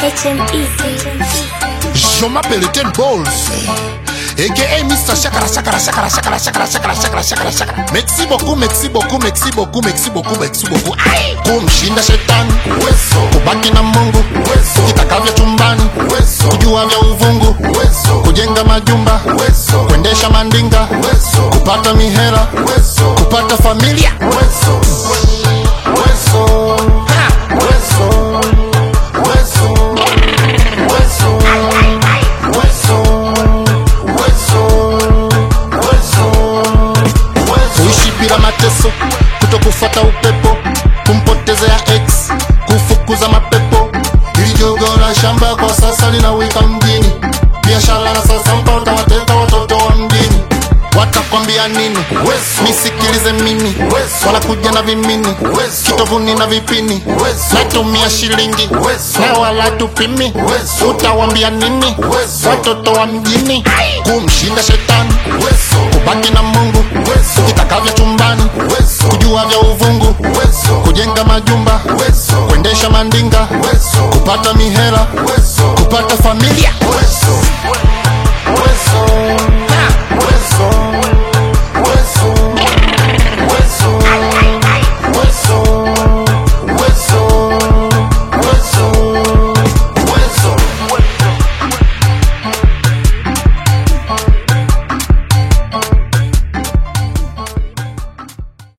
HME. Je m'appelle Ten Balls. AKA Mr. Shakara, Shakara, Shakara, Shakara, Shakara, Shakara, Shakara, Shakara, Shakara. Merci beaucoup, merci beaucoup, merci beaucoup, merci beaucoup, merci beaucoup. Ai! Kumshinda shetani uwezo, kubaki na Mungu uwezo, kitakavyo chumbani uwezo, kujua vya uvungu uwezo, kujenga majumba uwezo, kuendesha mandinga uwezo, kupata mihela uwezo, kupata familia uwezo, uwezo, ha, uwezo, uwezo, uwezo, kuishi bila mateso, kutokufuata upepo, kumpotezea ex, kufukuza mapepo. Hili jogo la shamba kwa sasa linawika mjini, biashara na sasa mpaka wateka watoto wa mjini. Watakwambia nini? Nisikilize mimi, wanakuja na vimini, kitovuni na vipini, natumia shilingi na wala tupimi. Utawambia nini? Watoto wa mjini, kumshinda shetani, kubaki na Mungu, kitakavyo chumbani, kujua vya uvungu, kujenga majumba, kuendesha mandinga, kupata mihela, kupata familia.